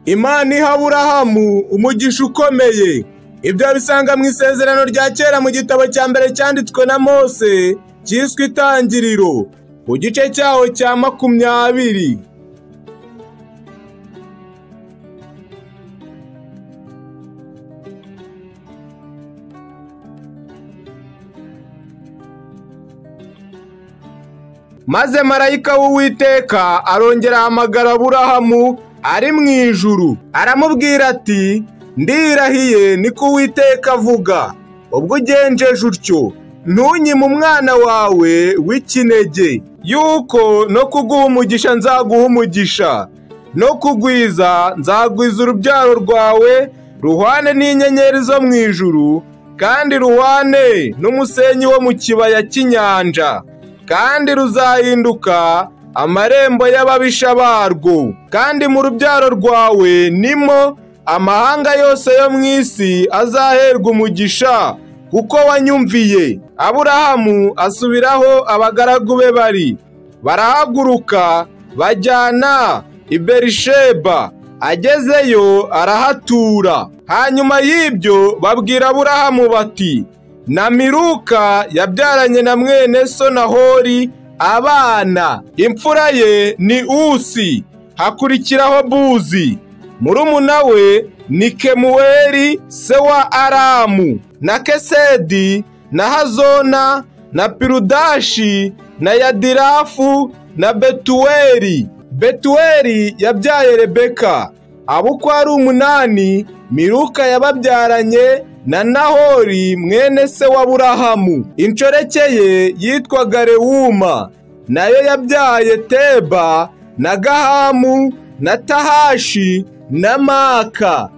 imana iha aburahamu umugisha ukomeye ibyo bisanga mu isezerano rya kera mu gitabo cya mbere cyanditswe na mose cyiswe itangiriro ku gice cyaho cya makumyabiri maze marayika w'uwiteka arongera ahamagara aburahamu ari mu ijuru aramubwira ati ndirahiye niko uwiteka avuga ubwo ugenjeje utyo ntunyime umwana wawe w'ikinege yuko no kuguha umugisha nzaguha umugisha no kugwiza nzagwiza urubyaro rwawe ruhwane n'inyenyeri zo mu ijuru kandi ruhwane n'umusenyi wo mu kibaya cy'inyanja kandi ruzahinduka amarembo y'ababisha barwo kandi mu rubyaro rwawe nimo amahanga yose yo mu isi azaherwa umugisha kuko wanyumviye aburahamu asubiraho abagaragu be bari barahaguruka bajyana i berisheba agezeyo arahatura hanyuma y'ibyo babwira aburahamu bati na miruka yabyaranye na mwene so na hori abana imfura ye ni usi hakurikiraho buzi murumuna we ni kemuweri se wa aramu na kesedi na hazona na pirudashi na yadirafu na betuweri betuweri yabyaye rebeka abo uko ari umunani miruka yababyaranye na nahori mwene se wa burahamu inshoreke ye yitwaga rewuma nayo yabyaye teba na gahamu na tahashi na maka